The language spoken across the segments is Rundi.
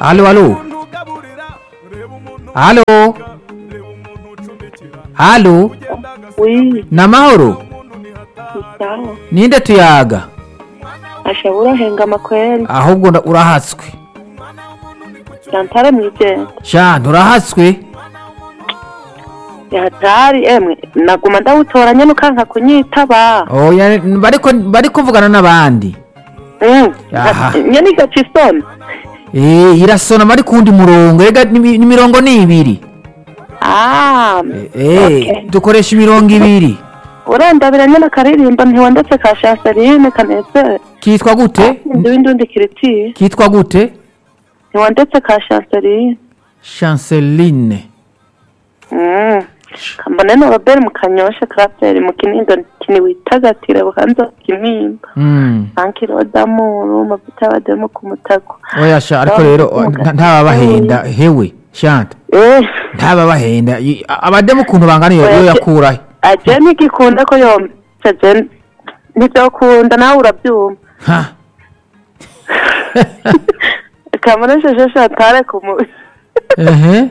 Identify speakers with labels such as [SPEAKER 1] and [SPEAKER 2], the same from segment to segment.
[SPEAKER 1] Aló, aló. Aló. Aló.
[SPEAKER 2] wi
[SPEAKER 1] Ni amahoro.
[SPEAKER 2] sawa
[SPEAKER 1] Ninde tuyaga?
[SPEAKER 2] asha urahengama kweli
[SPEAKER 1] Ahubwo nda- urahatswe.
[SPEAKER 2] yantare mwijenda
[SPEAKER 1] Sha nturahatswe.
[SPEAKER 2] yahatari emwe naguma ndawutoranya nukanka kunyitaba
[SPEAKER 1] Oya bariko bariko kuvugana n'abandi.
[SPEAKER 2] Mm,
[SPEAKER 1] Aha.
[SPEAKER 2] nyene igaca isona
[SPEAKER 1] Eh irasona bari kundi murongo. Ega ni ni mirongo ni ibiri.
[SPEAKER 2] Ah,
[SPEAKER 1] Eh
[SPEAKER 2] okay.
[SPEAKER 1] dukoresha imirongo ibiri.
[SPEAKER 2] urandabira nyene akaririmbo ntiwandetse ka chanceline kanezere
[SPEAKER 1] Kitwa gute?
[SPEAKER 2] ndi w'indundi kiritiye
[SPEAKER 1] Kitwa gute?
[SPEAKER 2] ntiwandetse ka chanceline
[SPEAKER 1] Chanceline.
[SPEAKER 2] Mm. kambone no robert mukanyosha kraferi mu kinindo kini witagatire bukanza kimimba
[SPEAKER 1] Mm.
[SPEAKER 2] ankirodamuru mavuta y'abademu ku mutago
[SPEAKER 1] Oya sha ariko rero nta- ntababahenda hewe shanta
[SPEAKER 2] eh
[SPEAKER 1] ntababahenda I- abademu ukuntu bangana iyo iyo yakurahe
[SPEAKER 2] aje ntigikunda ko yomsa je ntivyokunda nawe uravyumva
[SPEAKER 1] ha
[SPEAKER 2] kamone sheshe shatare ku mu
[SPEAKER 1] ehe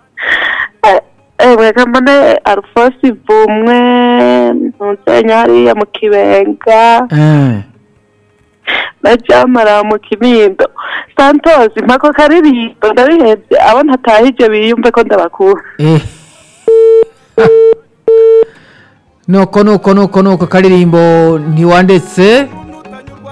[SPEAKER 2] ewe kamone arufosi vumwe ntuzenya hariya mu kibenga
[SPEAKER 1] eh
[SPEAKER 2] na jamara mu kinindo santos mpako karirimbo ndabihevye abo ntatahije biyumve ko ndabakura
[SPEAKER 1] eh nuko nuko nuko nuko karirimbo ntiwandetse